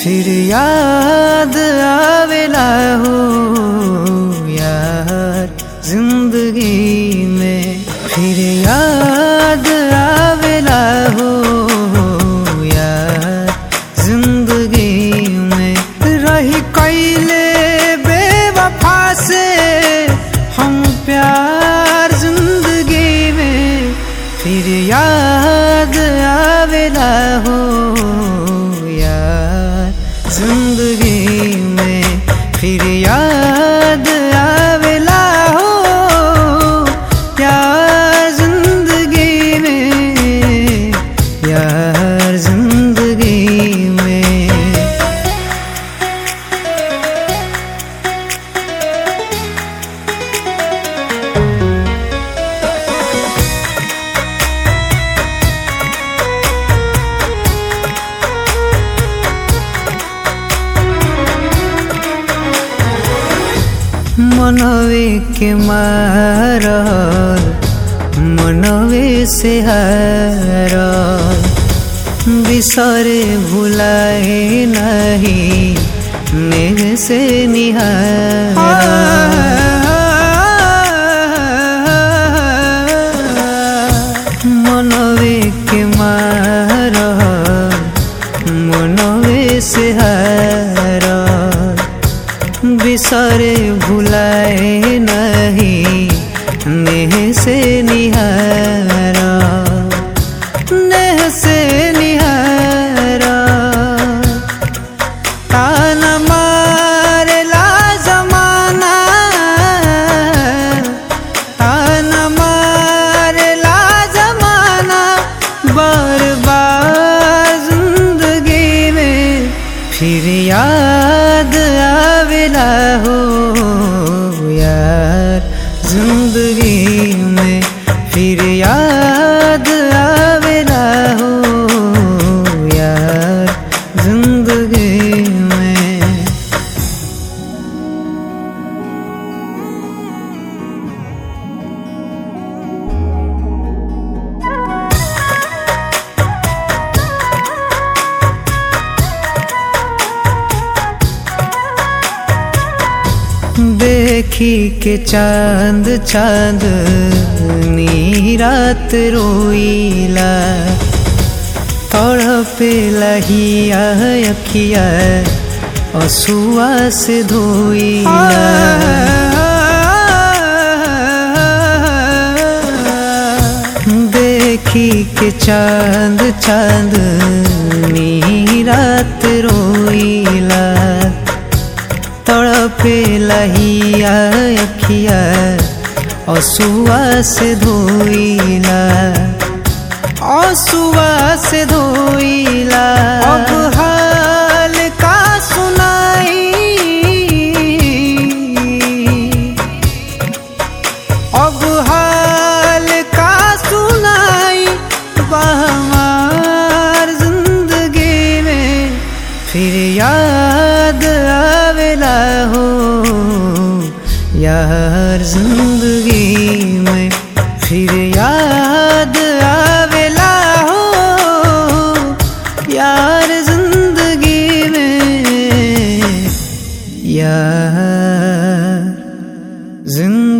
फिर याद आवेला हो यार जिंदगी में फिर याद आवेला हो यार जिंदगी में रही कैले बेवफा से हम प्यार जिंदगी में फिर याद आवेला हो यार जिंदगी में फिर याद आवेला हो यार जिंदगी में यार जिंदगी में मनवे के मारल मनवे से हारल बिसरे भुलाए नहीं नेह से निहार मनवे के मारल मनवे से हारल बिसरे भुलाए नहीं नेह से निहारा नेह से निहारा तान मारेला जमाना तान मारेला जमाना बार बार जिंदगी में फिर याद आवेला हो यार जिंदगी में फिर याद आवेला हो यार जिंदगी में देखी के चांद चांद नी रात रोईला तड़पे लहिया अखिया असुआ से धोईला देखी के चांद चांद नी रात रोईला तड़पे लहिया अखिया असुआ से धोइला असुआ से धोइला अब हाल का सुनाई अब हाल का सुनाई हमार जिंदगी में फिर याद आवेला हो यार जिंदगी में फिर याद आवेला हो यार जिंदगी में यार जिंदगी